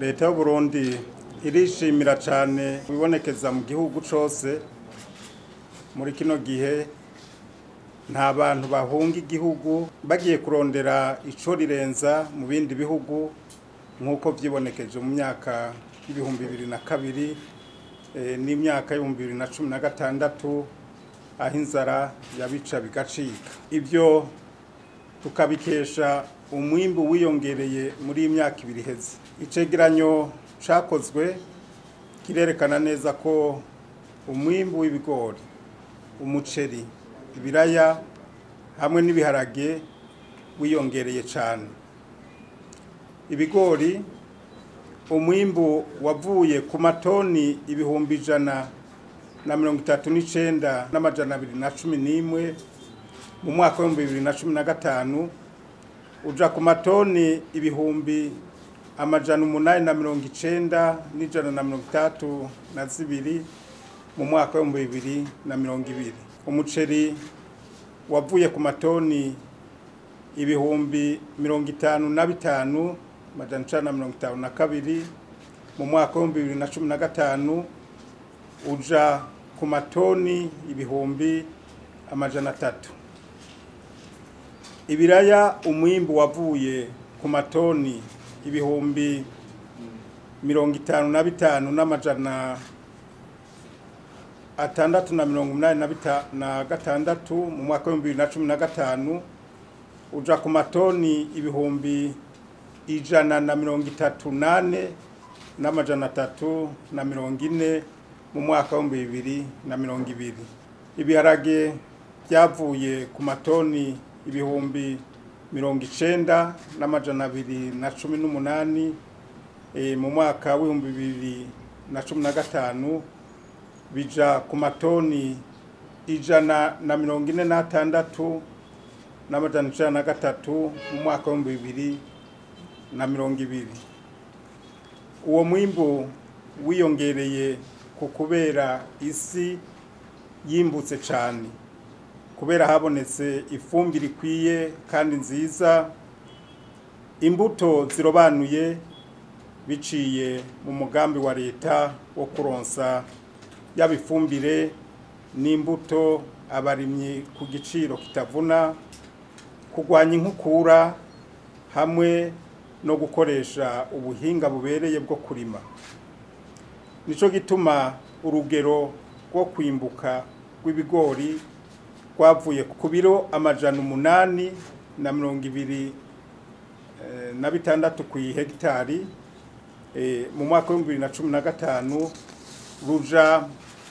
leta y'uburundi irishimira cyane ibibonekeza mu gihugu cyose muri kino gihe nta bantu bahunga igihugu bagiye kurondera ico rirenza mu bindi bihugu nk'uko vyibonekeje mu myaka y'ibihumbi bibiri na kabiri eh, n'imyaka y'ibihumbi bibiri na cumi na gatandatu aho inzara yabica bigacika ivyo tukabikesha umwimbu wiyongereye muri iyi myaka ibiri iheze icegeranyo cakozwe kirerekana neza ko umwimbu w'ibigori umuceri ibiraya hamwe n'ibiharage wiyongereye cyane ibigori umwimbu wavuye ku matoni ibihumbi ijana na mirongo itatu n'icenda n'amajana abiri na cumi n'imwe mu mwaka w'ibihumbi bibiri na cumi na gatanu uja ku matoni ibihumbi amajana umunani na mirongo icenda n'ijana na mirongo itatu na zibiri mu mwaka w'ibihumbi bibiri na mirongo ibiri umuceri wavuye ku matoni ibihumbi mirongo itanu na bitanu amajana icenda na mirongo itanu na kabiri mu mwaka w'ibihumbi bibiri na cumi na gatanu uja ku matoni ibihumbi amajana atatu ibiraya umwimbu wavuye ku matoni ibihumbi mirongo itanu na bitanu n'amajana atandatu na mirongo umunani na bita- na gatandatu mu mwaka w'ibihumbi bibiri na cumi na gatanu uja ku matoni ibihumbi ijana na mirongo itatu nane n'amajana atatu na mirongo ine mu mwaka w'ibihumbi bibiri na mirongo ibiri ibiharage byavuye ku matoni ibihumbi mirongo icenda n'amajana abiri na cumi n'umunani eh, mu mwaka w'ibihumbi bibiri na cumi na gatanu bija ku matoni ijana na mirongo ine n'atandatu n'amajana icenda na gatatu mu mwaka w'ibihumbi bibiri na mirongo ibiri uwo mwimbu wiyongereye ku kubera isi yimbutse cyane kubera habonetse ifumbire ikwiye kandi nziza imbuto zirobanuye biciye mu mugambi wa leta wo kuronsa yaba ifumbire n'imbuto abarimyi ku giciro kitavuna kurwanya inkukura hamwe no gukoresha ubuhinga bubereye bwo kurima nico gituma urugero rwo kwimbuka rw'ibigori rwavuye ku biro amajana umunani na mirongo ibiri eh, na bitandatu ku hegitari eh, mu mwaka w'ibihumbi bibiri na cumi na gatanu ruja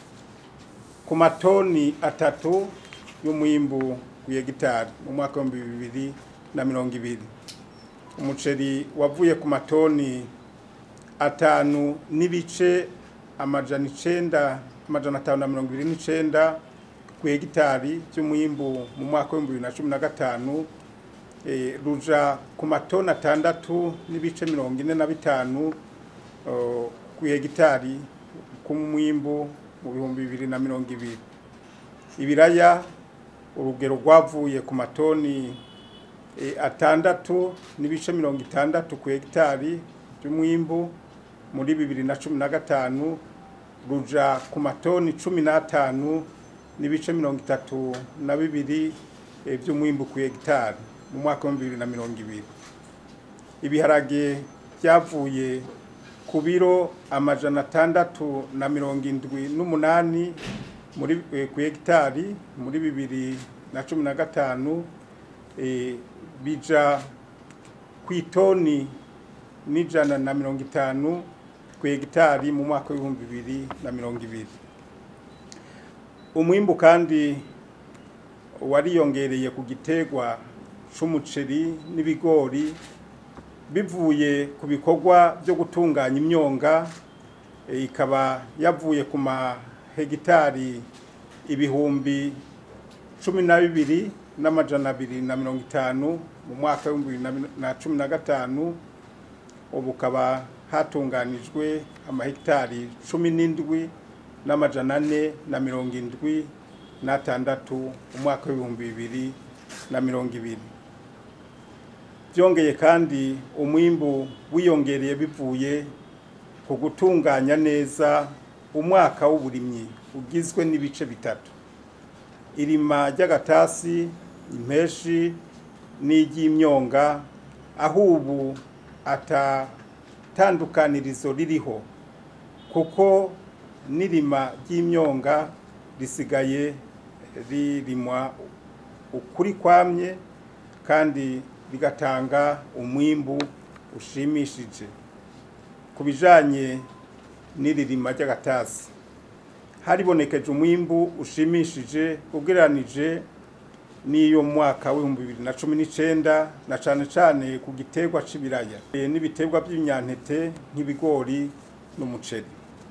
ku matoni atatu y'umwimbu w'ihegitari mu mwaka w'ibihumbi bibiri na mirongo ibiri umuceri wavuye ku matoni atanu n'ibice amajana icenda amajana atanu na mirongo ibiri n'icenda ku hegitari by'umwimbu mu mwaka w'ibihumbi bibiri na cumi na gatanu eh, ruja ku matoni atandatu n'ibice mirongo ine na bitanu oh, ku hegitari k'umwimbu mu bihumbi bibiri na mirongo ibiri ibiraya urugero rwavuye ku matoni eh, atandatu n'ibice mirongo itandatu ku hegitari by'umwimbu muri bibiri na cumi na gatanu ruja ku matoni cumi n'atanu n'ibice mirongo itatu na bibiri eh, by'umwimbu ku hegitari mu mwaka w'ibihumbi bibiri na mirongo ibiri ibiharage byavuye ku biro amajana atandatu na mirongo indwi n'umunani muri eh, ku hegitari muri bibiri na cumi na gatanu eh, bija ku itoni n'ijana na mirongo itanu ku hegitari mu mwaka w'ibihumbi bibiri na mirongo ibiri umwimbu kandi wariyongereye ku gitegwa c'umuceri n'ibigori bivuye ku bikorwa byo gutunganya imyonga eh, ikaba yavuye ku mahegitari ibihumbi cumi na bibiri n'amajana abiri na mirongo itanu mu mwaka w'ibihumbi bibiri na mi- na cumi na gatanu ubu ukaba hatunganijwe amahegitari cumi n'indwi n'amajana ane na mirongo indwi n'atandatu mu mwaka w'ibihumbi bibiri na mirongo ibiri byongeye kandi umwimbu wiyongereye bivuye ku gutunganya neza umwaka w'uburimyi ugizwe n'ibice bitatu irima ry'agatasi impeshi n'iry'imyonga aho ubu atatandukanirizo ririho kuko n'irima ry'imyonga risigaye ririmwa ukuri kwamye kandi rigatanga umwimbu ushimishije ku bijanye n'iririma ry'agatasi haribonekeje umwimbu ushimishije ugereranije n'iyo mwaka w'ibihumbi bibiri na cumi n'icenda na cane cane ku giterwa c'ibiraya n'ibiterwa by'ibinyampeke nk'ibigori n'umuceri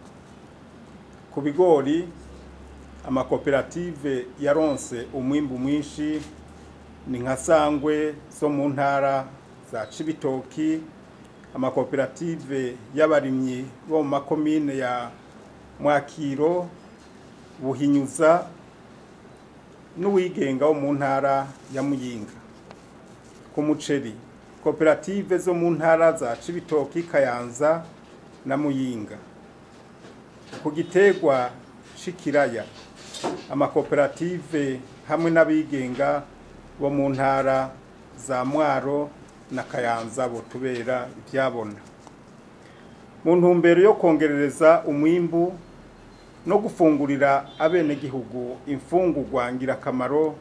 ku bigori amakoperative yaronse umwimbu mwinshi ni nka sangwe zo mu ntara za cibitoki amakoperative y'abarimyi bo mu makomine ya mwakiro buhinyuza n'uwigenga wo mu ntara ya muyinga ku muceri koperative zo mu ntara za cibitoki kayanza na muyinga ku giterwa c'ikiraya amakoperative hamwe n'abigenga bo mu ntara za mwaro na kayanza botubera ibyabona mu ntumbero yo kongerereza umwimbu no gufungurira abenegihugu imfungurwa ngirakamaro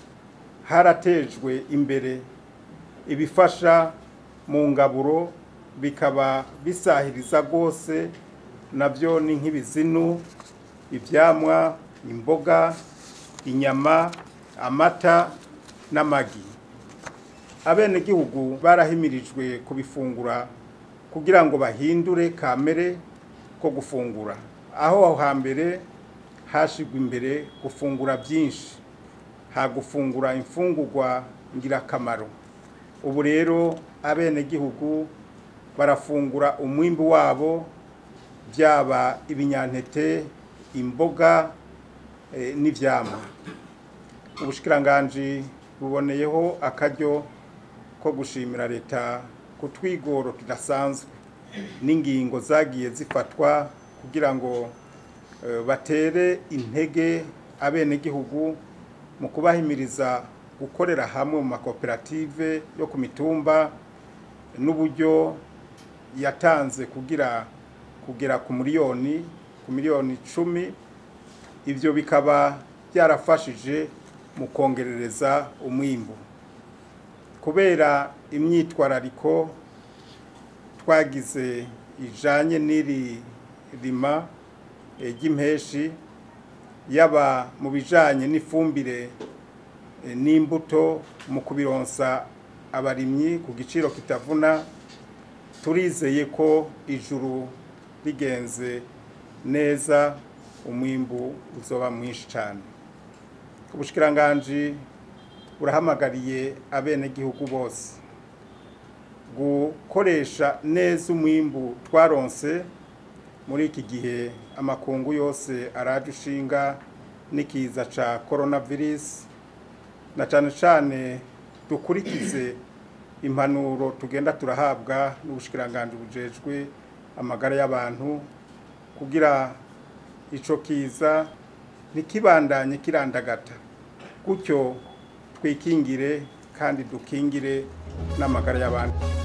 haratejwe imbere ibifasha mu ngaburo bikaba bisahiriza rwose nabyo ni nk'ibizinu ibyamwa imboga inyama amata n'amagi abenegihugu barahimirijwe kubifungura kugira ngo bahindure kamere ko gufungura aho aho hambere hashigwa imbere gufungura byinshi ha gufungura imfungurwa ngirakamaro ubu rero abenegihugu barafungura umwimbi wabo byaba ibinyantete imboga n'ivyamwa ubushikiranganji buboneyeho akaryo ko gushimira leta ku twigoro tudasanzwe n'ingingo zagiye zifatwa kugira ngo batere intege abenegihugu mu kubahimiriza gukorera hamwe mu makoperative yo ku mitumba n'uburyo yatanze kugira kugera ku miliyoni ku miliyoni icumi ibyo bikaba byarafashije mu kongerereza umwimbu kubera imyitwarariko twagize ijanye n'iri rima ry'impeshi yaba mu bijanye n'ifumbire n'imbuto mu kubironsa abarimyi ku giciro kitavuna turizeye ko ijuru rigenze neza umwimbu uzoba mwinshi cyane ubushikiranganji burahamagariye abenegihugu bose gukoresha neza umwimbu twaronse muri iki gihe amakungu yose araje ushinga n'ikiza ca coronavirus na cane cane dukurikize impanuro tugenda turahabwa n'ubushikiranganji bujejwe amagara y'abantu kugira ico kiza ntikibandanye kirandagata gutyo twikingire kandi dukingire n'amagara y'abantu